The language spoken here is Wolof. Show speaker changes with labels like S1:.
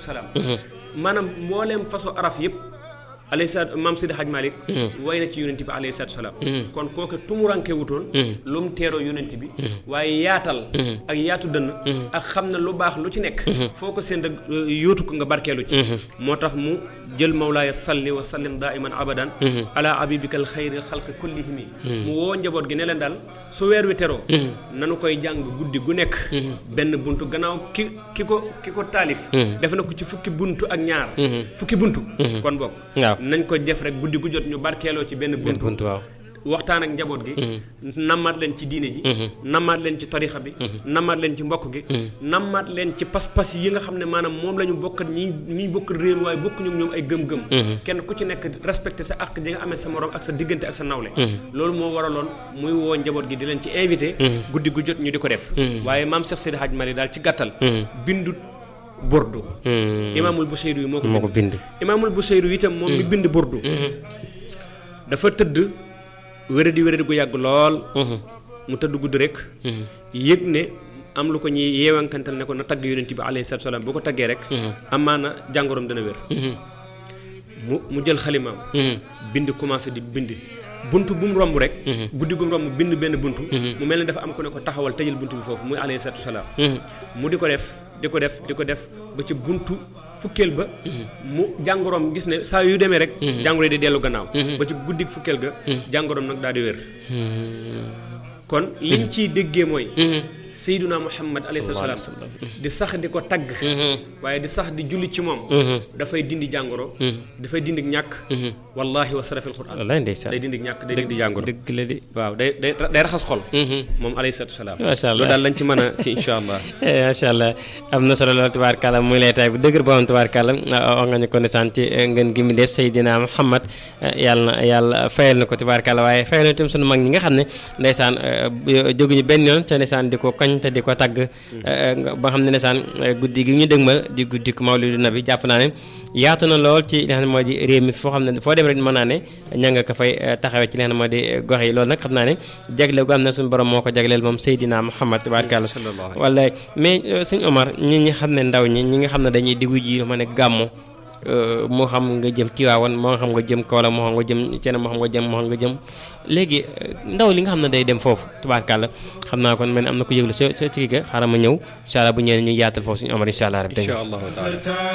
S1: salaam maanaam mbooleem façon araf yëpp alayhi salaatu maam Sidi Hadj Malick way na ci yonent bi alayhi salaatu salaam kon kooku tumuranke wutoon lu mu teeroo yonent bi waaye yaatal ak yaatu dënn ak xam ne lu baax lu ci nekk foo ko seen rek yóotu ko nga barkeelu ci moo tax mu jël mawlaaya salli wa sallim daiman abadan ala abibikal xayri xalqi kullihimi mu woo njaboot gi ne leen daal su weer wi teroo nanu koy jàng guddi gu nekk benn buntu gannaaw ki ki ko ki ko taalif def na ko ci fukki buntu ak ñaar fukki buntu kon bokk
S2: waaw
S1: nañ ko def rek guddi gu jot ñu barkeeloo ci benn buntu
S2: buntu waaw
S1: waxtaan ak njaboot gi nammaat leen ci diine ji nammaat leen ci tarixa bi nammaat leen ci mbokk gi nammaat leen ci pas-pas yi nga xam ne maanaam moom la ñu bokkat ñi ñi bokk réew waaye bokkuñu ak ñoom ay gëm-gëm kenn ku ci nekk respecté sa àq ji nga amee sa morom ak sa diggante ak sa nawle loolu moo waraloon muy woo njaboot gi di leen ci invité guddi gu jot ñu di ko def waaye maam Cheikh Seydi Hadj Mali daal ci gàttal bindu Bordeaux imaamul Buseyri yi moo ko
S2: moo ko bind
S1: imaamul Buseyri itam moom mi bind Bordeaux dafa tëdd wéradi wéradi gu yàgg lool mu tëdd guddi rek yëg ne am lu ko ñuy yeewankantal ne ko na tagg yonent bi alayhi salaatu salaam boo ko taggee rek amaana jàngoroom dana wér mu mu jël xalimaam bind commencé di bind bunt bu mu romb rek guddi gu mu romb bind benn bunt mu mel ne dafa am ko ne ko taxawal tëjal bunt bi foofu muy alayhi salaatu salaam mu di ko def di ko def di ko def ba ci buntu fukkeel ba mu jàngoroom gis ne saa yu demee rek jàngoro yi di dellu gannaaw ba ci guddi fukkeel ga jàngoroom nag daal di wér kon liñ ciy déggee mooy Seyduna Muhammad alayhi salaam di sax di ko tagg waaye di sax di julli ci moom dafay dindi jàngoro dafay dindi ñàkk wallahi wa sarafil quran
S2: wallaay ndeysaan
S1: day dindi ñàkk day dindi jàngoro
S2: dëgg la de
S1: waaw day day day raxas xol moom alayhi salaatu salaam
S2: Masha Allah.
S1: loolu daal lañ ci mën a ci insha allah
S2: Eh, macha allah am na solo lool tubaarkàlla muy lay tay bu dëgër boo am tubaarkàlla ah, wax nga ñu ko ne sant ngeen gi mu def Seydina Muhammad eh, yàlla na yàlla fayal na ko tubaarkàlla waaye fayal na itam sunu mag ñi nga xam ne ndeysaan eh, jóguñu benn yoon te ndeysaan di ko kañ te di ko tagg eh, nga- ba xam ne ndeysaan eh, guddi gi ñu dëgmal di guddi ko mawlidu nabi jàpp naa ne yaatu na lool ci li nga xam ne moo di réew mi foo xam ne foo dem rek mën naa ne ña nga ko fay eh, taxawee ci li nga xam ne moo di eh, gox yi loolu nag xam naa ne jagle gu am na suñu borom moo ko jagleel moom Seydina Muhammad tubaarkàlla
S1: sallallahu alayhi
S2: wallaay mais euh, sëñ Omar ñi ñi xam ne ndaw ñi ñi nga xam ne dañuy diggu ji ma ne gàmmu euh, moo xam nga jëm Tiwaawan moo xam nga jëm Kaolack moo xam nga jëm Cene moo xam nga jëm moo xam nga jëm léegi euh, ndaw li nga xam ne day dem foofu tubaarkàlla xam naa kon mel ne am na ko yëglu sa sa ci ga xaaral ma ñëw incha allah bu ñëwee ñu yaatal foofu suñu Omar incha allah rek dégg nga
S1: insha allahu taala